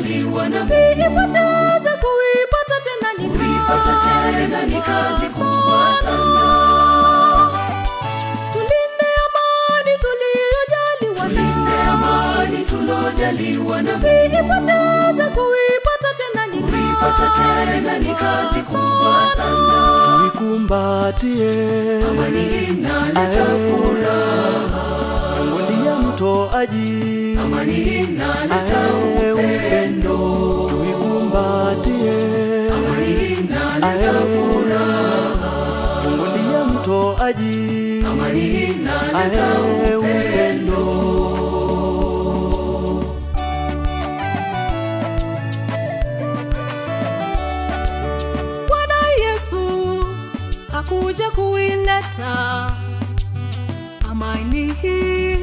tulojaliwa na Siipoteze kuipata tena ni kuipata tena ni kazi kubwa sana Tulinde amani tuliyojaliwa tulinde nayo. amani tulojaliwa na Siipoteze kuipata tena ni kuipata tena ni kazi kubwa sana tuikumbatie amani inaleta furaha Mungu ndiye mtoaji amani inaleta Ae, upendo tuikumbatie amani inaleta Ae, furaha Mungu ndiye mtoaji amani inaleta Ae, upendo Bwana Yesu hakuja kuileta amani hii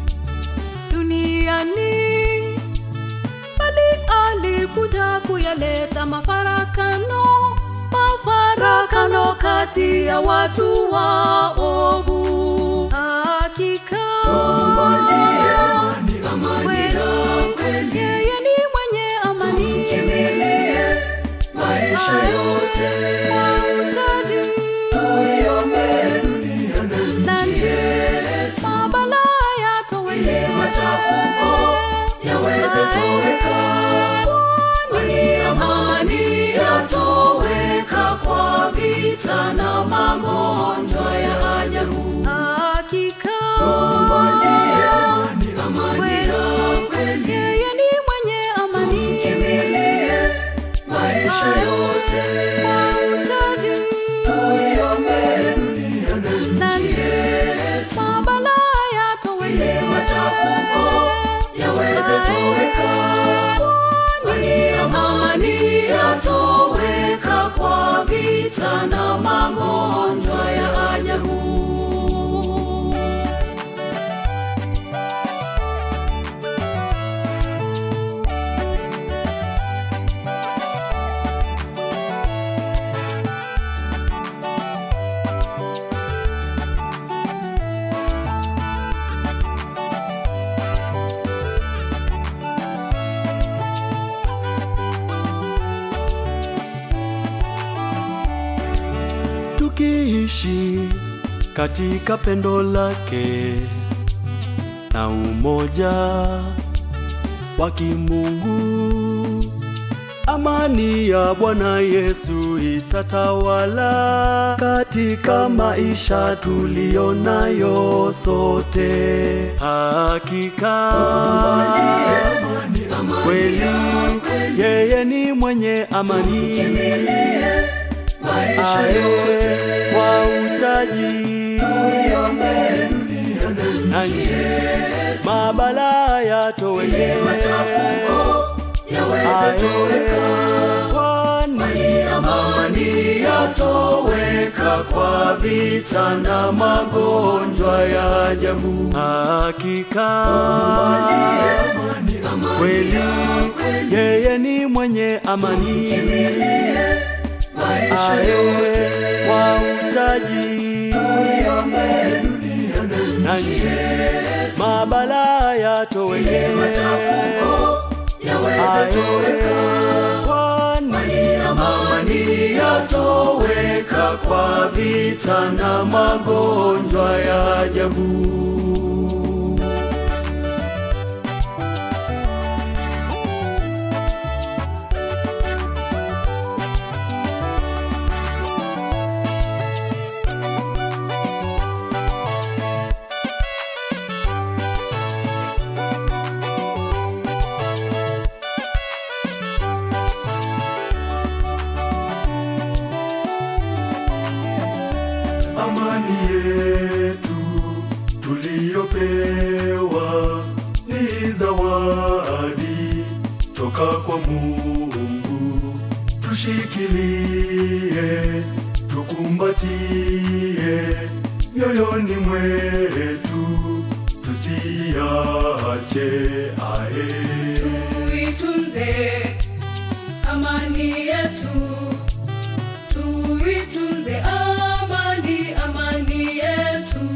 duniani, bali alikuja kuyaleta mafarakano, mafarakano kati ya watu waovu. Hakika amani amani ya kweli kweli yeye ni mwenye amani Kimbilie maisha yote Mahitaji tuiombe dunia na na nchi yetu mabala yatoweke. machafuko yaweze toweka kwani amani yatoweka kwa vita na magonjwa ya ajabu Hakika ndiye amani amani ya kweli kweli yeye ni mwenye amani. Kimbilie maisha yote Mahitaji tuiombe dunia na na nchi yetu mabala yatoweke. machafuko yaweze toweka kwani amani yatoweka kwa vita na magonjwa ya ajabu tukiishi katika pendo lake na umoja wa kimungu. Amani ya Bwana Yesu itatawala katika maisha tuliyonayo sote. Hakika kweli yeye ni mwenye amani aye kwa uchaji na nje mabala yatoweke kwani amani yatoweka kwa vita na magonjwa ya ajabu hakika kweli yeye ni mwenye amani aye kwa uchaji na nje mabala yatoweke aye kwani amani yatoweka kwa vita na magonjwa ya ajabu amani yetu tuliyopewa ni zawadi toka kwa Mungu, tushikilie, tukumbatie mioyoni mwetu, tusiache ae. tuitunze amani yetu tuitunze amani amani yetu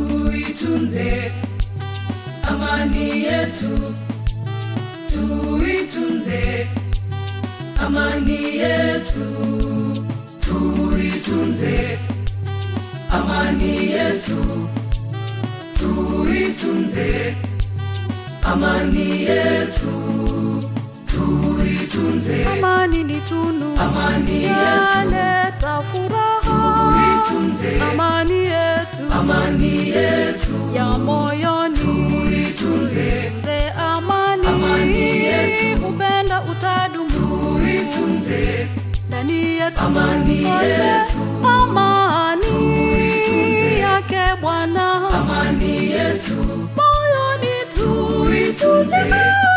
tuitunze amani yetu tuitunze amani yetu tuitunze amani yetu tuitunze amani yetu tuitunze Amani ni tunu Amani yetu. yaleta furaha. Tuitunze. Amani yetu amani yetu ya moyoni. tuitunze Tunze amani, Amani yetu. upenda utadumu tuitunze ndani yetu Amani sote. yetu. Amani Tuitunze. yake Bwana amani yetu moyoni tuitunze